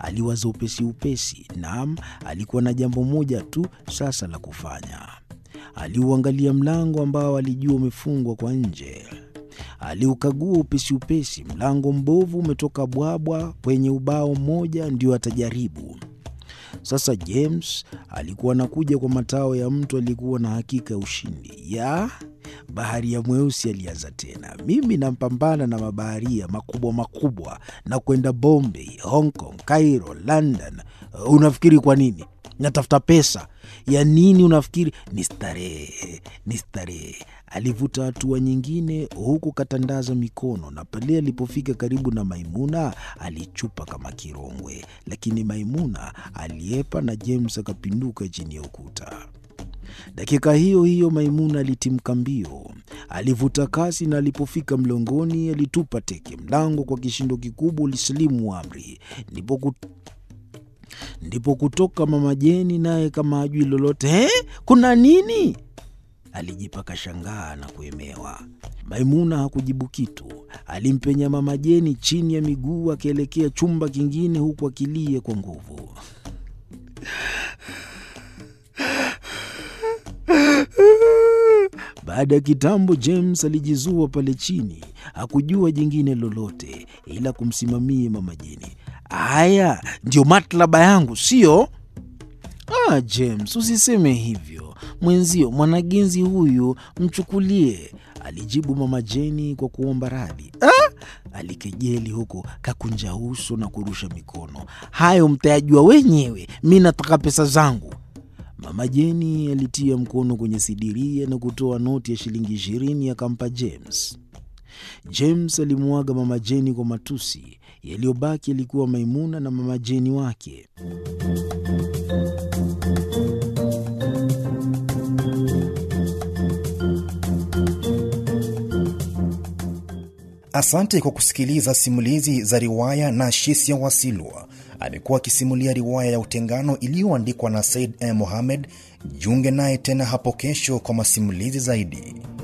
aliwaza upesi upesi. Naam, alikuwa na jambo moja tu sasa la kufanya. Aliuangalia mlango ambao alijua umefungwa kwa nje. Aliukagua upesi upesi. Mlango mbovu umetoka bwabwa kwenye ubao mmoja, ndio atajaribu sasa. James alikuwa anakuja kwa matao ya mtu aliyekuwa na hakika ya ushindi. ya baharia mweusi alianza tena, mimi nampambana na mabaharia makubwa makubwa na kwenda Bombay, Hong Kong, Cairo, London. Unafikiri kwa nini? Natafuta pesa ya nini? Unafikiri ni starehe? Ni starehe. Alivuta hatua nyingine, huku katandaza mikono, na pale alipofika karibu na Maimuna alichupa kama kirongwe, lakini Maimuna aliepa na James akapinduka chini ya ukuta. Dakika hiyo hiyo Maimuna alitimka mbio, alivuta kasi, na alipofika mlongoni alitupa teke. Mlango kwa kishindo kikubwa ulisilimu amri, ndipo ku ndipo kutoka Mama Jeni, naye kama ajui lolote. He, kuna nini? Alijipa kashangaa na kuemewa. Maimuna hakujibu kitu, alimpenya Mama Jeni chini ya miguu akielekea chumba kingine, huku akilia kwa nguvu. Baada ya kitambo, James alijizua pale chini, hakujua jingine lolote ila kumsimamia Mama Jeni. Haya ndio matlaba yangu, sio? Ah, James, usiseme hivyo mwenzio, mwanagenzi huyu mchukulie, alijibu Mama Jeni kwa kuomba radhi. Ah, alikejeli huko kakunja uso na kurusha mikono. Hayo mtayajua wenyewe, mi nataka pesa zangu. Mama Jeni alitia mkono kwenye sidiria na kutoa noti ya shilingi ishirini akampa James. James alimwaga Mama Jeni kwa matusi. Yaliyobaki yalikuwa Maimuna na Mama Jeni wake. Asante kwa kusikiliza simulizi za riwaya na Shisia Wasilwa. Amekuwa akisimulia riwaya ya Utengano iliyoandikwa na Said M. Mohamed. Jiunge naye tena hapo kesho kwa masimulizi zaidi.